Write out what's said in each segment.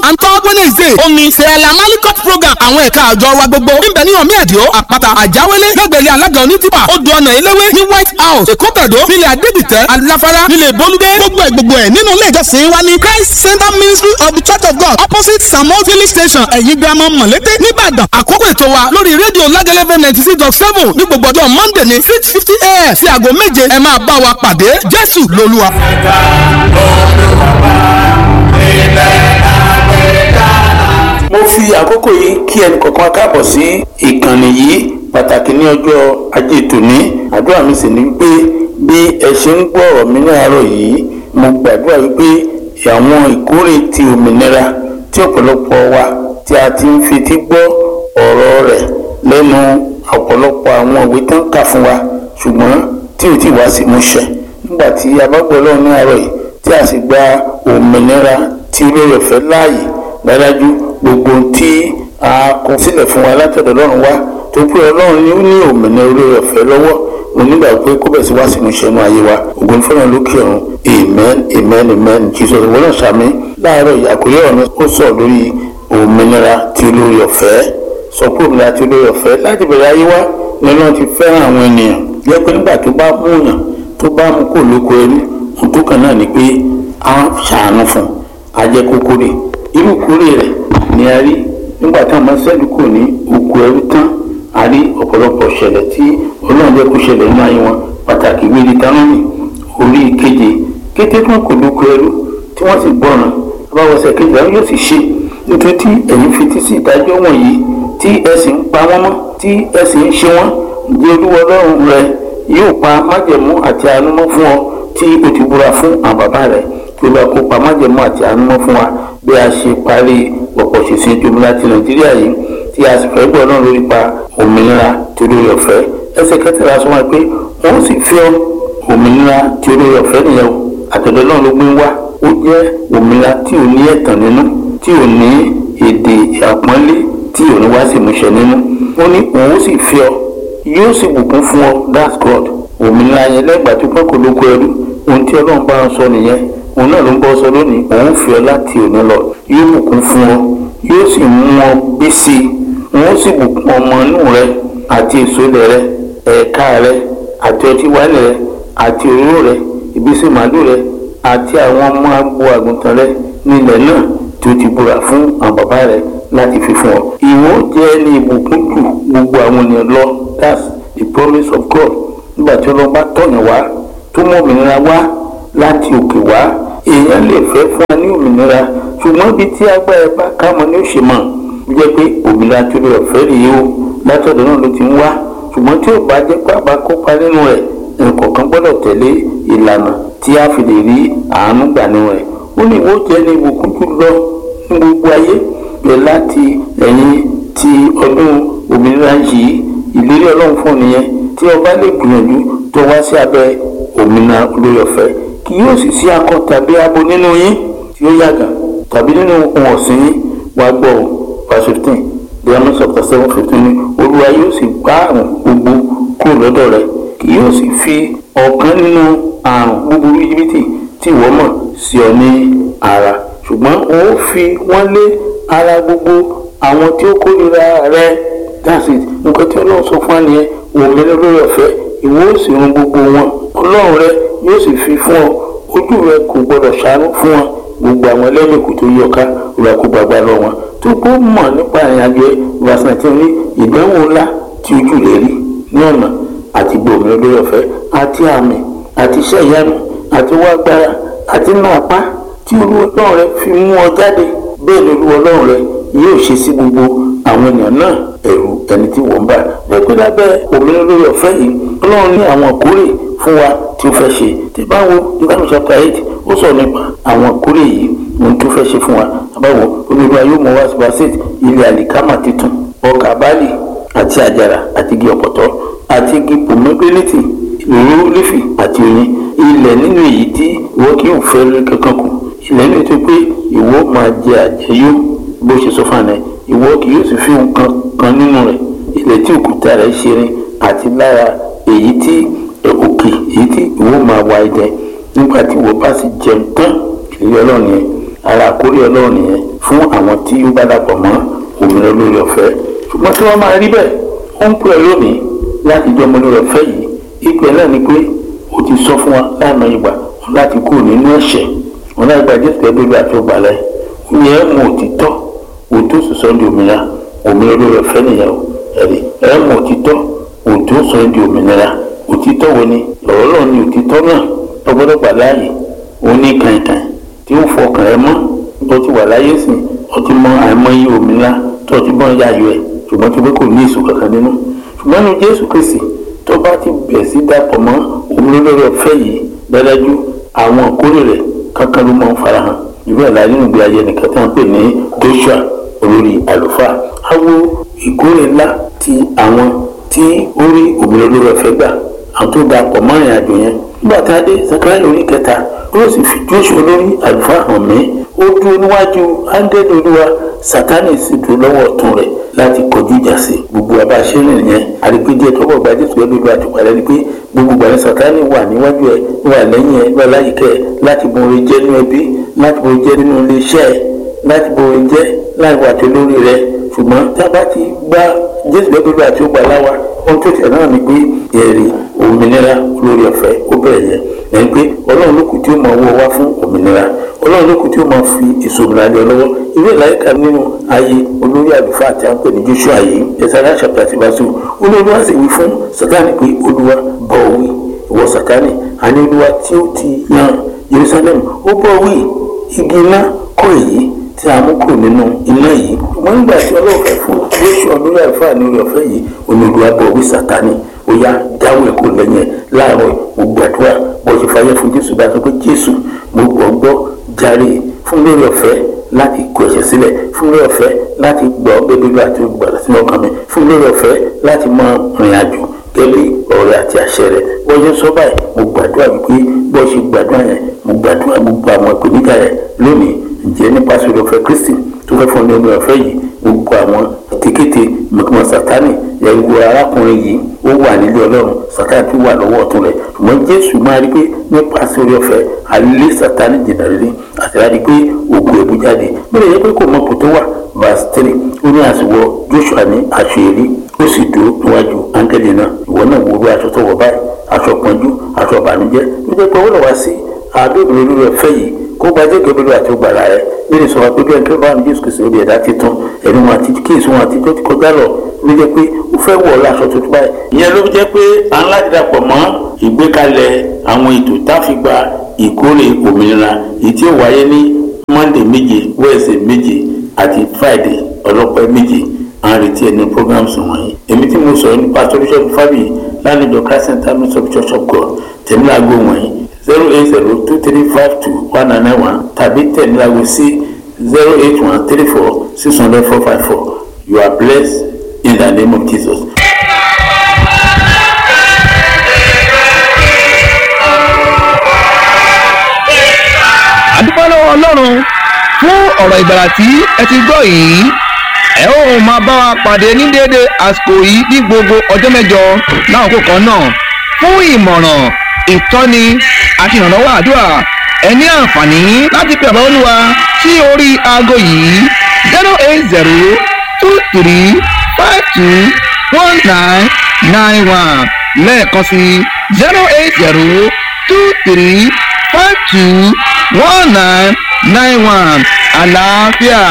and third wednesday ó ní sẹ́ẹ̀lá malikot program àwọn ẹ̀ka àjọ wa gbogbo níbẹ̀ ní ọ̀mí ẹ̀díọ́ àpáta àjáwélé lẹ́gbẹ̀lẹ́ alága onítìpà odò ọ̀nà eléwé ní white house èkó tẹ̀dó nílẹ̀ adédìtẹ́ aláfárá nílẹ̀ bolúdé gbogbo ẹ̀ gbogbo ẹ̀ nínú ilé ìjọsìn wa ní christ center ministry of the church of god opposite samuel filling station ẹ̀yìn girama mọ̀lété nìbàdàn àkókò ètò wa lórí rédíò lágẹ́lẹ́fẹ́ ninety six dot seven ní gbogbo ọjọ́ monday ní six fifty a.m. sí aago méje ẹ máa bá wa pàdé jésù lolúwa. mo fi àkókò yìí kí ẹnì kọ̀ọ̀kan káàbọ̀ sí ìkànnì yìí pàtàkì ní ọjọ́ ajé tòní àdúrà mi sì ni wípé bí ẹ ṣe ń gbọ́ ọ̀rọ̀ mi ní àárọ̀ yìí mo gbàdúrà wípé àwọn ìkórè ti òmìnira tí ọ̀pọ̀lọpọ̀ wa tí a ti ń fetí gbọ́ ọ̀rọ̀ rẹ̀ lẹ́nu ọ̀pọ̀lọpọ̀ àwọn ìwé tó ń kà fún wa ṣùgbọ́n tí ò tí wá sí múṣẹ nígbà tí a bá gbọ́ lọ́wọ́ ní àárọ̀ yìí tí a sì gba òmìnira tí olórí ọ̀fẹ́ láàyè dájú gbogbo tí a kọ sílẹ̀ fún wa látọ̀dọ̀ ọlọ́run wá tó pé ọlọ́run ni ó ní òmìnira olórí ọ̀fẹ́ lọ́wọ́ mo nígbà pé kó bẹ̀ sí wá sí múṣẹ nínú ayé wa ògo ní fọlọ́run lókè ọ̀run amen amen amen jesus ìwọ náà sàmì láàárọ̀ yìí àkórí ọ̀rọ̀ mi ó sọ lórí òmìnira tí olórí ọ̀fẹ́ sọ pé òmìnira tí olórí ọ̀fẹ́ láti bẹ̀rẹ̀ ayé wa ni ọlọ́run ti fẹ́ràn àwọn ènìyàn jẹ́ pé nígbà tó bá mú yàn tó bá mú kó lóko ẹrú ohun tó kàn náà ni pé a ṣàánú fún a jẹ́ kókó rè irú kórè rẹ̀ ni a rí nígbà táwọn ọmọ sẹ́ẹ̀lì kò ní oko ẹrú tán a rí ọ̀pọ̀lọpọ̀ ṣẹlẹ̀ tí ọlọ́run jẹ́ kó ṣẹlẹ̀ nínú ayé wọn pàtàkì wíri tánọ́mì orí keje kété tí wọn kò lóko ẹrú tí wọ́n sì gbọ́ràn abáwọ̀sẹ̀ kejì àwọn yóò sì ṣe nítorí tí ẹ̀yin fetí sí ìdájọ́ wọ̀nyí tí ẹ sì ń pa wọ́n mọ́ tí ẹ sì ń ṣe wọ́n ǹjẹ́ olúwa ọlọ́run rẹ yóò pa májẹ̀mú àti àánú mọ́ fún ọ tí o ti búra fún àwọn bàbá rẹ tí olúwa kó pa májẹ̀mú àti àánú mọ́ fún wa bí a ṣe parí pọ̀pọ̀ ṣèṣin ìjọba ti nàìjíríà yìí tí a sì fẹ́ gbọ́ náà lórí pa òmìnira tí olórí ọ̀fẹ́ ẹsẹ̀ kẹtàlá sọ wọn pé wọ́n sì fi ọ́ òmìnira tí olórí ọ̀fẹ́ nìyẹn o àtọ̀dọ̀ náà ló gbé wá ó jẹ́ òmìnira tí ò ní ẹ̀tàn nínú tí ò ní èdè àpọ́nlé tí ò ní wá sí ìmúṣẹ nínú ó ní òun sì fi ọ yóò sì bùkún fún ọ that's God òmìnira yẹn lẹ́gbàá tó pẹ́ kó lóko ẹrú ohun tí ọlọ́run bá ń sọ nìyẹn òun náà ló ń bọ́ sọ lónìí òun fi ọ láti òní lọ yóò bùkún fún ọ yóò sì mú ọ bí sí i òun sì bùkún ọmọ inú rẹ àti èso ilẹ̀ rẹ ẹ̀ka rẹ àti ọtí wáìnì rẹ àti òróró rẹ ìbísí màálù rẹ àti àwọn ọmọ agbo àgùntàn rẹ nílẹ̀ náà tí ó ti búra fún àwọn bàbá rẹ láti fi fún ọ. ìwọ jẹ́ ní ìbùkún jù gbogbo àwọn ènìyàn lọ that's the promise of God nígbà tí ọlọ́run bá tọ̀yàn wá tó mú òmìnira wá láti òkè wá èèyàn lè fẹ́ fún wa ní òmìnira ṣùgbọ́n ibi tí agbára bá ká mọ ní òṣè mọ̀ ó jẹ́ pé òmìnira tó lè ọ̀fẹ́ rèé o látọ̀dọ̀ náà ló ti ń wá ṣùgbọ́n tí ò bá jẹ́ pé àbá kópa nínú rẹ̀ ẹnìkọ̀ọ̀kan gbọ́dọ̀ tẹ̀lé ìlànà tí a fi lè rí àánú gbà nínú rẹ̀ ó ní ìwọ jẹ́ ní ìbùkún jù lọ ní gbogbo ayé bẹ̀ láti ẹ̀yìn ti ọdún òmìnira yìí ìlérí ọlọ́run fún nìyẹn tí ọba lè gbìyànjú tó wá sí abẹ́ òmìnira olórí ọ̀fẹ́ kì yóò sì sí akọ tàbí abo nínú yín tí ó yàgà tàbí nínú ohun ọ̀sìn yín wá gbọ́ ọ verse fifteen Deuteronomy chapter seven fifteen ni olúwa yóò sì gbá àrùn gbogbo kúrò lọ́dọ̀ rẹ kì yóò sì fi ọ̀kan nínú àrùn búburú jìbìtì tí ìwọ mọ̀ sí ọ ní ara ṣùgbọ́n o ó fi wọ́n lé ara gbogbo àwọn tí ó kórìíra rẹ that's it nǹkan tí ọlọ́run sọ fún wa nìyẹn òmìnira lórí ọ̀fẹ́ ìwọ ó sì run gbogbo wọn ọlọ́run rẹ yóò sì fi fún ọ ojú rẹ kò gbọdọ̀ ṣàánú fún wọn gbogbo àwọn ẹlẹ́mìkù tó yọká rẹ kó gbàgbà lọ wọn tó kó mọ̀ nípa ìrìnàjò verse nineteen ní ìdánwò ńlá tí ojú rẹ rí ní ọ̀nà àti gbòmìnira lórí ọ̀fẹ́ àti àmì àti iṣẹ́ ìyanu àti wá agbára àti náà apá tí olúwa ọlọ́run rẹ fi mú ọ jáde bẹ́ẹ̀ ni olúwa ọlọ́run rẹ yóò ṣe sí gbogbo àwọn ènìyàn náà ẹ̀rù ẹni tí wọ́n bá lẹ́pẹ́ lábẹ́ òmìnira lórí ọ̀fẹ́ yìí ọlọ́run ní àwọn àkórè fún wa tí ó fẹ́ ṣe tí bá wo ìbánu chapter eight ó sọ nípa àwọn àkórè yìí ohun tó fẹ́ ṣe fún wa àbáwo olúwa yóò mú wa sí basit ilẹ̀ àlìkámà titun ọkà báàlì àti àjàrà àti igi ọ̀pọ̀tọ́ àti igi pomegranate ìró lífì àti oyin ilẹ̀ nínú èyí tí ìwọ kì í fẹ́ rí kankan kù ilẹ̀ nínú tó pé ìwọ máa jẹ àjẹyó bó ṣe sọ fún àná ìwọ kì yóò sì fi nǹkan kan nínú rẹ̀ ilẹ̀ tí òkúta rẹ̀ ṣe rin àti lára èyí tí òkè èyí tí ìwọ máa wá ẹdẹ nígbà tí ìwọ bá sì jẹun tán ìlérí ọlọ́run yẹn ara àkórí ọlọ́run nìyẹn fún àwọn tí ó bá dàpọ̀ mọ́ òmìnira olórí ọ̀fẹ́ ṣùgbọ́n tí wọ́n máa rí bẹ́ẹ̀ ó ń pè é lónìí láti jọ ọmọ olórí ọ̀fẹ́ yìí ìpè náà ni pé ó ti sọ fún wa láàmú ìgbà láti kúrò nínú ẹ̀ṣẹ̀ wọn láti gba jésù ẹgbẹ́ bí àti ọgbà lẹ́yìn ó yẹ ẹ́ mú òtítọ́ òtún sọ̀sọ́ di òmìnira òmìnira olórí ọ̀fẹ́ nìyẹn o ẹ̀rí ẹ̀ mú òtítọ́ òtún sọ di òmìnira òtítọ́ wo ni ọ̀rọ̀ náà ni òtítọ́ náà ọgbọ́dọ̀ gbà láàyè ó ní kàìnkàìn tí ó fọkàn ẹ mọ́ tó ti wà láyé sìn ó ti mọ àìmọye òmìnira tó ti bọ́ yáyọ ẹ̀ ṣùgbọ́n tó pé kò ní èso kankan nínú ṣùgbọ́n ní jésù kristi tó bá ti bẹ̀ sí dàpọ̀ mọ́ òmìnira olórí ọ̀fẹ́ yìí dájú àwọn àkórè rẹ̀ kankan ló máa ń farahàn ìwé ẹ̀la nínú ìgbé ayé nìkan tí wọ́n pè ní joshua olórí àlùfáà á wo ìkórè ńlá ti àwọn tí ó rí òmìnira olórí ọ̀fẹ́ gbà àwọn tó dàpọ̀ mọ́ ìrìn àjò yẹn nígbà tá a dé sakaraya orí kẹta ó sì fi joshua olórí àlùfáà hàn mí ó dúró níwájú áńdẹ́lì olúwa sátánì sì dúró lọ́wọ́ ọ̀tún rẹ̀ láti kọjú ìjà sí gbogbo abáṣẹ́rìn yẹn àdìpéjẹ tọ́wọ́ gba jésù pẹ̀lú ìlú àtùpàdé ni pé gbogbo gbàgbé sátánì wà níwájú ẹ wà lẹ́yìn ẹ wà láyìíká ẹ láti bo orin jẹ́ nínú ẹbí láti bo orin jẹ́ nínú iléeṣẹ́ ẹ láti bo orin jẹ́ láì wà tó lórí rẹ ṣùgbọ́n tá a bá ti gba jésù pẹ̀lú ìlú àti ọgbà láwa ohun tó tẹ̀ náà ni pé èrè òmìnira olórí ọ̀fẹ́ ó bẹ̀rẹ̀ yẹn ẹni pé ọlọ́run ló kù tí ó máa wọ́ wá fún òmìnira ọlọ́run ló kù tí ó máa fi èso òmìnira lé ọ lọ́wọ́ ìwé ìlàyíká nínú ayé olórí àlùfáà àti àpè ní joshua yìí ẹ̀sára ṣàpè àti bàṣù olórí wá sì wí fún sátánì pé olúwa bọ̀ wí ìwọ sátánì àní olúwa tí ó ti yan jerusalem ó bọ̀ wí igi iná kọ́ èyí tí a mú kù nínú iná yìí wọ́n nígbà tí ọlọ́run fẹ́ fún joshua olórí àlùfáà ní orí ọ̀fẹ́ yìí olúwa bọ̀ wí sátánì ó yá dáwọ́ ẹ̀kọ́ lẹ́yìn ẹ̀ láàárọ̀ mo gbàdúrà bó ṣe fàyẹ fún jésù bá sọ pé jésù mo gbọ́ gbọ́ jàre fún lórí ọ̀fẹ́ láti kó ẹ̀ṣẹ̀ sílẹ̀ fún lórí ọ̀fẹ́ láti gbọ́ bébí àti gbàdá sínú ọkàn mi fún lórí ọ̀fẹ́ láti mọ rìn àjò gẹ́lẹ́ ọ̀rẹ́ àti àṣẹ rẹ̀ bó ṣe sọ báyìí mo gbàdúrà wípé bó ṣe gbàdúrà yẹn mo gbàdúrà gbogbo àwọn ìpèníjà rẹ̀ lónìí ǹjẹ́ nípa sórí ọ̀fẹ́ kristi tó fẹ́ fún lórí ọ̀fẹ́ yìí gbogbo àwọn kékété mọ̀kìmọ̀ sátánì ẹ̀wù arákùnrin yìí ó wà nílé ọlọ́run sátánì tó wà lọ́wọ́ ọ̀tún rẹ̀ ṣùgbọ́n jésù máa rí pé nípa sórí ọ̀fẹ́ alẹ́ sátánì jìnnà rírí àti láti pé ògùn ẹ̀bù jáde bẹ́ẹ̀ yẹ pé kò mọ kò tó wà verse three ó ní àsìwọ joshua ní aṣọ èrí ó sì dúró níwájú áńgẹ́lì náà ìwọ náà wo bí aṣọ tó wọ̀ báyìí aṣọ pọ́njú aṣọ ìbànújẹ́ ló jẹ́ pé ó lọ wá sí àádọ́bìnrin olórí ọ̀fẹ́ yìí kó gbajẹ́ gẹ́gẹ́ àti gbàrà rẹ̀ nínú sọ wá pé bí ẹnikẹ́ni bá ń jésù kìí sórí ẹ̀dá titun ẹ̀rí wọn àti kíyèsí wọn àti tó ti kọjá lọ ló jẹ́ pé ó fẹ́ wọ̀ ọ́ láṣọ tuntun báyìí. ìyẹn ló jẹ́ pé à ń láti dàpọ̀ mọ́ ìgbékalẹ̀ àwọn ètò táfìgbà ìkórè òmìnira èyí tí ó wáyé ní monday méje wednesday méje àti friday ọlọ́pẹ́ méje à ń retí ẹni programs wọ̀nyí. èmi tí mo sọ̀rọ̀ nípa pastor bishop fabi lánàá christ center ministry of church of god tẹ̀mí láago wọ̀nyí zero eight zero two three five two one nine nine one tàbí tẹ̀lélágo sí zero eight one three four six hundred four five four you are blessed in the name of jesus. àdúpẹ́ lọ́wọ́ ọlọ́run fún ọ̀rọ̀ ìgbàlà tí ẹ ti gbọ́ yìí ẹ ó máa bá wa pàdé ní déédéé àsìkò yìí ní gbogbo ọjọ́ mẹ́jọ láwọn kò kan náà fún ìmọ̀ràn ìtọ́ni àti ìrànlọ́wọ́ àdúrà ẹ ní àǹfààní láti pe àbá olúwa sí orí aago yìí zero eight zero two three five two one nine nine one lẹ́ẹ̀kan sí zero eight zero two three five two one nine nine one àlàáfíà.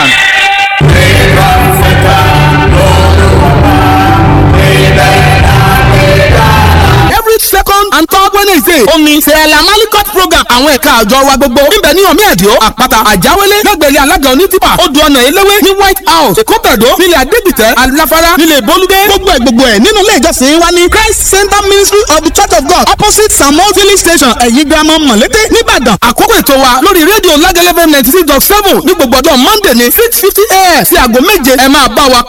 every second and third wednesday omi sẹ́ẹ̀lá malikot program àwọn ẹ̀ka àjọ wa gbogbo níbẹ̀ ní ọ̀mí ẹ̀díọ́ àpáta àjáwélé lẹ́gbẹ̀rẹ́ alága onítìpà odò ọ̀nà eléwé ní white house èkótàdó nílẹ̀ adégbìtẹ́ aláfárá nílẹ̀ bolúdé gbogbo ẹ̀ gbogbo ẹ̀ nínú ilé ìjọsìn wa ní christ center ministry of the church of god opposite samuel filling station ẹ̀yìn girama mọ̀lété nìbàdàn àkókò ètò wa lórí rédíò lágẹ́lẹ́fẹ́ ninety six dot seven ní gbogbo ọjọ́ monday ní six fifty a.m. sí aago méje ẹ máa bá wa